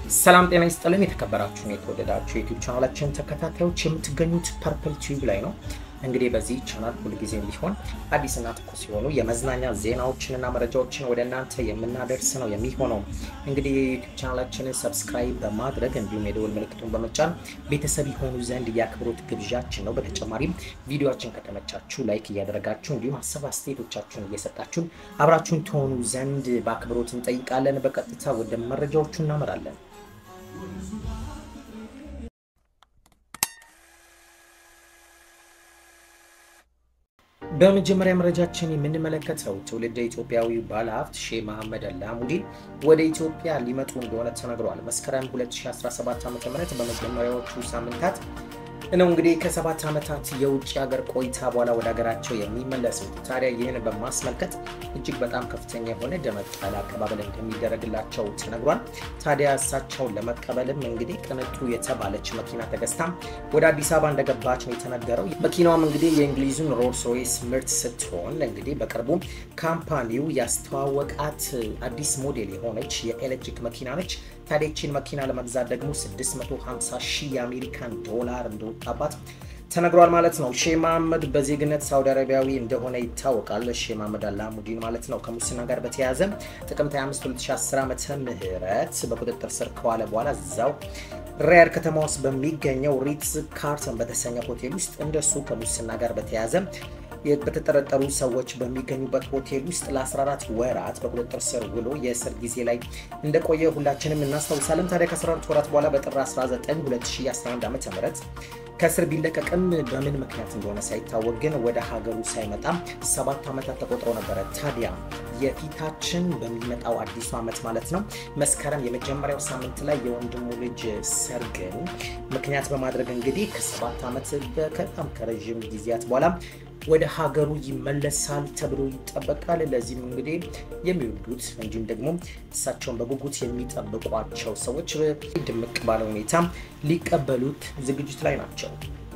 ሰላም ጤና ይስጥልን። የተከበራችሁን የተወደዳችሁ የዩቲዩብ ቻናላችን ተከታታዮች የምትገኙት ፐርፕል ቲዩብ ላይ ነው። እንግዲህ በዚህ ቻናል ሁልጊዜም ቢሆን አዲስና ትኩስ የሆኑ የመዝናኛ ዜናዎችንና መረጃዎችን ወደ እናንተ የምናደርስ ነው የሚሆነው። እንግዲህ የዩቲዩብ ቻናላችንን ሰብስክራይብ በማድረግ እንዲሁም የደወል ምልክቱን በመጫን ቤተሰብ የሆኑ ዘንድ የአክብሮት ግብዣችን ነው። በተጨማሪም ቪዲዮችን ከተመቻችሁ ላይክ እያደረጋችሁ እንዲሁም ሀሳብ አስተያየቶቻችሁን እየሰጣችሁን አብራችሁን ትሆኑ ዘንድ በአክብሮት እንጠይቃለን። በቀጥታ ወደ መረጃዎቹ እናመራለን። በመጀመሪያ መረጃችን የምንመለከተው ትውልደ ኢትዮጵያዊ ባለሀብት ሼህ መሐመድ አላሙዲን ወደ ኢትዮጵያ ሊመጡ እንደሆነ ተነግሯል። መስከረም 2017 ዓ.ም በመጀመሪያዎቹ ሳምንታት ነው እንግዲህ ከሰባት ዓመታት የውጭ ሀገር ቆይታ በኋላ ወደ ሀገራቸው የሚመለሱት። ታዲያ ይህን በማስመልከት እጅግ በጣም ከፍተኛ የሆነ ደመቅ ያለ አቀባበል እንደሚደረግላቸው ተነግሯል። ታዲያ እሳቸውን ለመቀበልም እንግዲህ ቅንጡ የተባለች መኪና ተገዝታ ወደ አዲስ አበባ እንደገባች ነው የተነገረው። መኪናዋም እንግዲህ የእንግሊዙን ሮልስ ሮይስ ምርት ስትሆን እንግዲህ በቅርቡ ካምፓኒው ያስተዋወቃት አዲስ ሞዴል የሆነች የኤሌክትሪክ መኪና ነች። ታዲያ ይህችን መኪና ለመግዛት ደግሞ 650 ሺህ የአሜሪካን ዶላር እንደወጣባት ተነግሯል ማለት ነው። ሼህ መሐመድ በዜግነት ሳውዲ አረቢያዊ እንደሆነ ይታወቃል። ሼህ መሐመድ አላሙዲን ማለት ነው። ከሙስና ጋር በተያያዘ ጥቅምት 25 2010 ዓመተ ምህረት በቁጥጥር ስር ከዋለ በኋላ እዛው ሪያድ ከተማ ውስጥ በሚገኘው ሪትዝ ካርተን በተሰኘ ሆቴል ውስጥ እንደሱ ከሙስና ጋር በተያያዘ በተጠረጠሩ ሰዎች በሚገኙበት ሆቴል ውስጥ ለ14 ወራት በቁጥጥር ስር ውሎ የእስር ጊዜ ላይ እንደቆየ ሁላችንም እናስታውሳለን። ታዲያ ከ14 ወራት በኋላ በጥር 19 2011 ዓ ም ከእስር ቢለቀቅም በምን ምክንያት እንደሆነ ሳይታወቅ ግን ወደ ሀገሩ ሳይመጣ ሰባት ዓመታት ተቆጥረው ነበረ። ታዲያ የፊታችን በሚመጣው አዲሱ ዓመት ማለት ነው መስከረም የመጀመሪያው ሳምንት ላይ የወንድሙ ልጅ ሰርግን ምክንያት በማድረግ እንግዲህ ከሰባት ዓመት በጣም ከረዥም ጊዜያት በኋላ ወደ ሀገሩ ይመለሳል ተብሎ ይጠበቃል። ለዚህም እንግዲህ የሚወዱት እንዲሁም ደግሞ እሳቸውን በጉጉት የሚጠብቋቸው ሰዎች ድምቅ ባለ ሁኔታ ሊቀበሉት ዝግጅት ላይ ናቸው።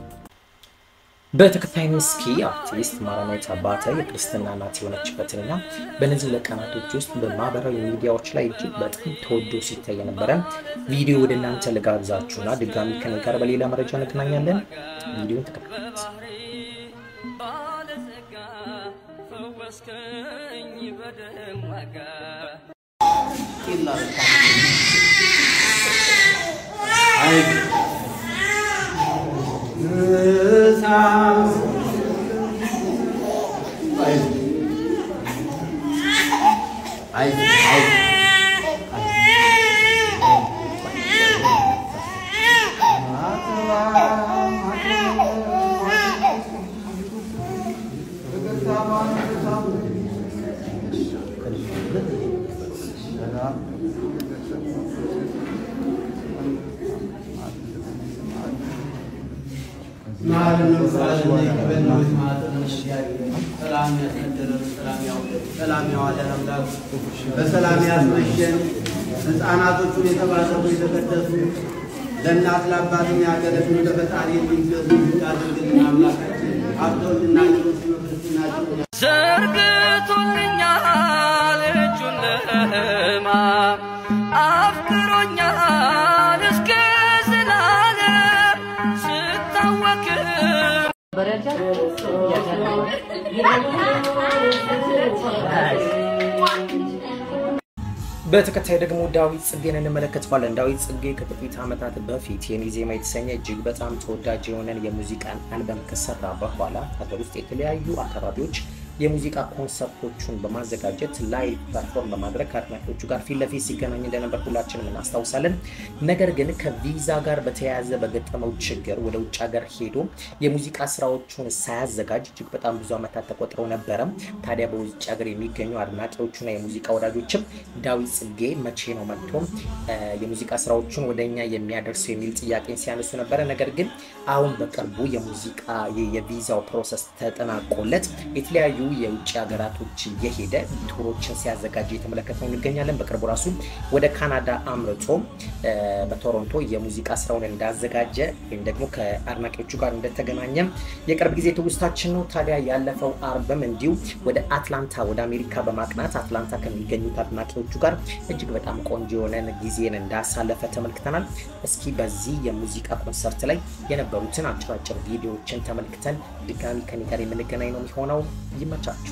በተከታይም እስኪ አርቲስት ማረናዊት አባተ የክርስትና እናት የሆነችበትንና በእነዚህ ለቀናቶች ውስጥ በማህበራዊ ሚዲያዎች ላይ እጅግ በጣም ተወዶ ሲታይ የነበረ ቪዲዮ ወደ እናንተ ልጋብዛችሁና ድጋሚ ከኔ ጋር በሌላ መረጃ እንገናኛለን። ቪዲዮን ተከታተሉት። በሰላም ያስመሸን ሕፃናቶቹን የተባረኩ የተቀደሱ ለእናት ለአባትም ያገለግሉ ለፈጣሪ የሚገዙ ያደርግልን አምላካችን ሀብተውልና ሌሎች ክርስትናቸው ዘርግቶልኛል እጁን ለሕማም አፍቅሮኛል እስከ ዘላለም ስታወክም በተከታይ ደግሞ ዳዊት ጽጌን እንመለከተዋለን። ዳዊት ጽጌ ከጥቂት ዓመታት በፊት የኔ ዜማ የተሰኘ እጅግ በጣም ተወዳጅ የሆነን የሙዚቃን አልበም ከሰራ በኋላ ሀገር ውስጥ የተለያዩ አካባቢዎች የሙዚቃ ኮንሰርቶቹን በማዘጋጀት ላይቭ ፐርፎርም በማድረግ ከአድናቂዎቹ ጋር ፊት ለፊት ሲገናኝ እንደነበር ሁላችንም እናስታውሳለን። ነገር ግን ከቪዛ ጋር በተያያዘ በገጠመው ችግር ወደ ውጭ ሀገር ሄዶ የሙዚቃ ስራዎቹን ሳያዘጋጅ እጅግ በጣም ብዙ ዓመታት ተቆጥረው ነበረ። ታዲያ በውጭ ሀገር የሚገኙ አድናቂዎቹና የሙዚቃ ወዳጆችም ዳዊት ጽጌ መቼ ነው መጥቶ የሙዚቃ ስራዎቹን ወደ እኛ የሚያደርሰው የሚል ጥያቄን ሲያነሱ ነበረ። ነገር ግን አሁን በቅርቡ የሙዚቃ የቪዛው ፕሮሰስ ተጠናቆለት የተለያዩ የውጭ ሀገራቶች የሄደ ቱሮችን ሲያዘጋጅ የተመለከተው እንገኛለን። በቅርቡ ራሱ ወደ ካናዳ አምርቶ በቶሮንቶ የሙዚቃ ስራውን እንዳዘጋጀ ወይም ደግሞ ከአድናቂዎቹ ጋር እንደተገናኘ የቅርብ ጊዜ ትውስታችን ነው። ታዲያ ያለፈው አርብም እንዲሁ ወደ አትላንታ ወደ አሜሪካ በማቅናት አትላንታ ከሚገኙት አድናቂዎቹ ጋር እጅግ በጣም ቆንጆ የሆነን ጊዜን እንዳሳለፈ ተመልክተናል። እስኪ በዚህ የሙዚቃ ኮንሰርት ላይ የነበሩትን አጭራጭር ቪዲዮዎችን ተመልክተን ድጋሚ ከኔ ጋር የምንገናኝ ነው የሚሆነው። ይመቻችሁ።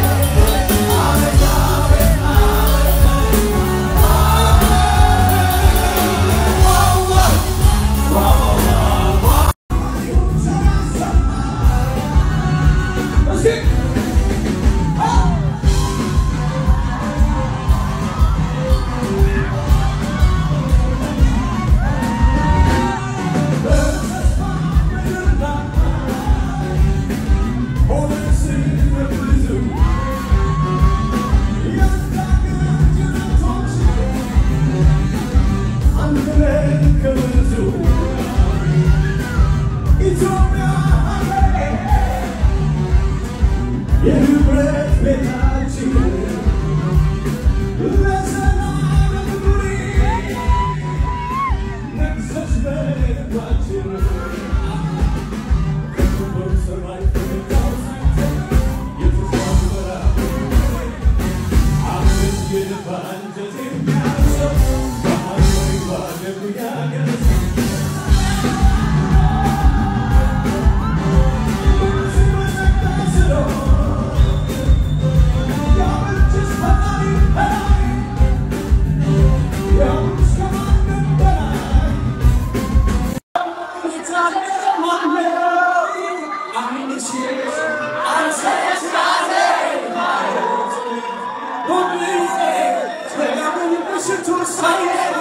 Amen. ሌሊቱ ሳይነጋ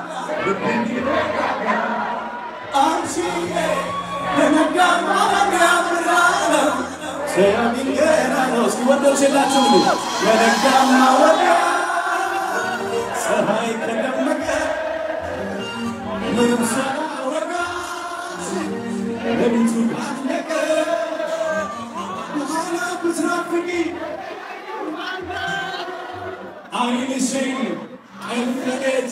አንቺዬ በነጋ ማለዳ ብርሃነው ሰሚን ገና ነው። እስኪ ወንዶች የላችሁም እንዴ? በነጋ ማለዳ ፀሐይ ከደመቀ ምንም ሳያወራ ሌሊቱ ካለቀ በኋላ ብትናፍቂ አይንሽን አይፍለጌት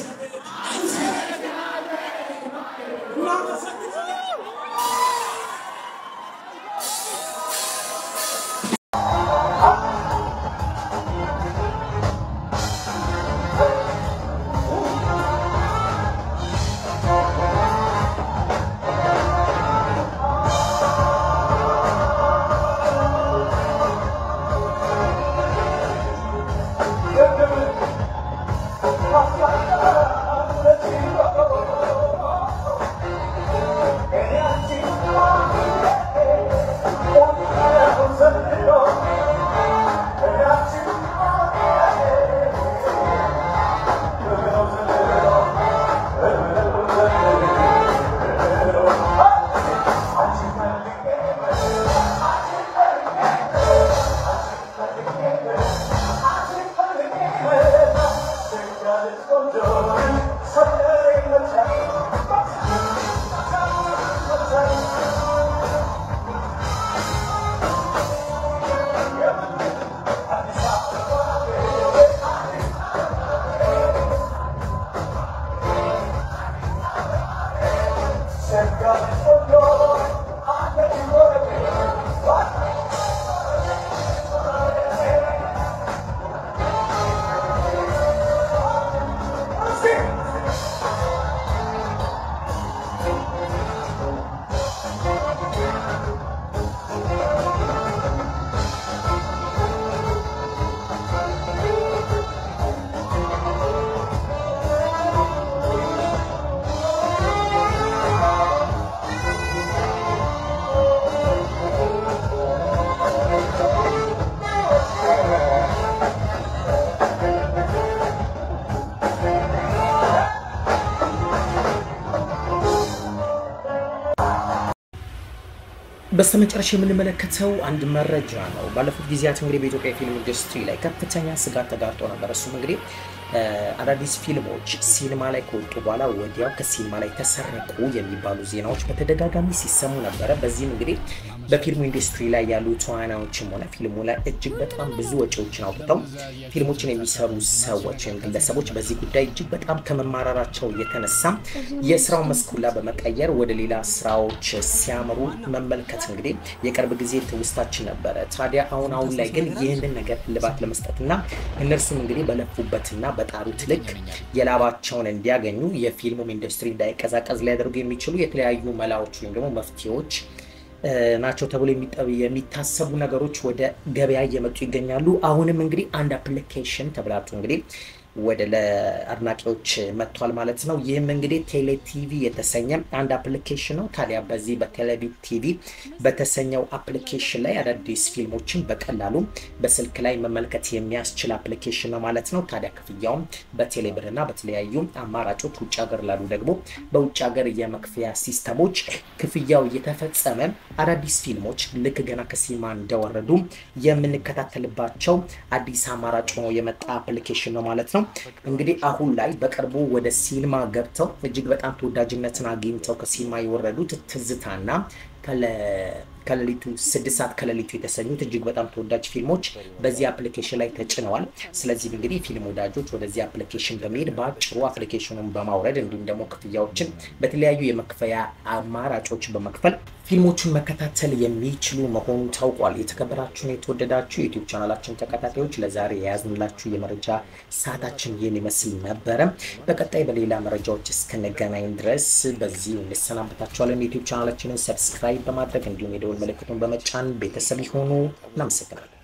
በስተመጨረሻ የምንመለከተው አንድ መረጃ ነው። ባለፉት ጊዜያት እንግዲህ በኢትዮጵያ የፊልም ኢንዱስትሪ ላይ ከፍተኛ ስጋት ተጋርጦ ነበር። እሱም እንግዲህ አዳዲስ ፊልሞች ሲኒማ ላይ ከወጡ በኋላ ወዲያው ከሲኒማ ላይ ተሰረቁ የሚባሉ ዜናዎች በተደጋጋሚ ሲሰሙ ነበረ። በዚህም እንግዲህ በፊልሙ ኢንዱስትሪ ላይ ያሉ ተዋናዮችም ሆነ ፊልሙ ላይ እጅግ በጣም ብዙ ወጪዎችን አውጥተው ፊልሞችን የሚሰሩ ሰዎች ወይም ግለሰቦች በዚህ ጉዳይ እጅግ በጣም ከመማራራቸው የተነሳ የስራው መስኩላ በመቀየር ወደ ሌላ ስራዎች ሲያምሩ መመልከት እንግዲህ የቅርብ ጊዜ ትውስታችን ነበረ። ታዲያ አሁን አሁን ላይ ግን ይህንን ነገር እልባት ለመስጠትና እነርሱም እንግዲህ በለፉበትና በጣሩት ልክ የላባቸውን እንዲያገኙ የፊልሙም ኢንዱስትሪ እንዳይቀዛቀዝ ሊያደርጉ የሚችሉ የተለያዩ መላዎች ወይም ደግሞ መፍትሄዎች ናቸው ተብሎ የሚታሰቡ ነገሮች ወደ ገበያ እየመጡ ይገኛሉ። አሁንም እንግዲህ አንድ አፕሊኬሽን ተብላችሁ እንግዲህ ወደ ለአድናቂዎች መጥቷል ማለት ነው። ይህም እንግዲህ ቴሌ ቲቪ የተሰኘ አንድ አፕሊኬሽን ነው። ታዲያ በዚህ በቴሌቪ ቲቪ በተሰኘው አፕሊኬሽን ላይ አዳዲስ ፊልሞችን በቀላሉ በስልክ ላይ መመልከት የሚያስችል አፕሊኬሽን ነው ማለት ነው። ታዲያ ክፍያውም በቴሌብር እና በተለያዩ አማራጮች ውጭ ሀገር ላሉ ደግሞ በውጭ ሀገር የመክፈያ ሲስተሞች ክፍያው እየተፈጸመ አዳዲስ ፊልሞች ልክ ገና ከሲኒማ እንደወረዱ የምንከታተልባቸው አዲስ አማራጭ ሆኖ የመጣ አፕሊኬሽን ነው ማለት ነው። እንግዲህ አሁን ላይ በቅርቡ ወደ ሲኒማ ገብተው እጅግ በጣም ተወዳጅነትን አግኝተው ከሲኒማ የወረዱት ትዝታና ከሌሊቱ ስድስት ሰዓት ከሌሊቱ የተሰኙት እጅግ በጣም ተወዳጅ ፊልሞች በዚህ አፕሊኬሽን ላይ ተጭነዋል። ስለዚህም እንግዲህ ፊልም ወዳጆች ወደዚህ አፕሊኬሽን በመሄድ በአጭሩ አፕሊኬሽኑን በማውረድ እንዲሁም ደግሞ ክፍያዎችን በተለያዩ የመክፈያ አማራጮች በመክፈል ፊልሞቹን መከታተል የሚችሉ መሆኑ ታውቋል። የተከበራችሁን የተወደዳችሁ የዩቲዩብ ቻናላችን ተከታታዮች ለዛሬ የያዝንላችሁ የመረጃ ሰዓታችን ይህን ይመስል ነበረ። በቀጣይ በሌላ መረጃዎች እስክንገናኝ ድረስ በዚህ እንሰናበታችኋለን። የዩቲዩብ ቻናላችንን ሰብስክራይብ በማድረግ እንዲሁም የደወል ምልክቱን በመጫን ቤተሰብ ይሆኑ። እናመሰግናለን።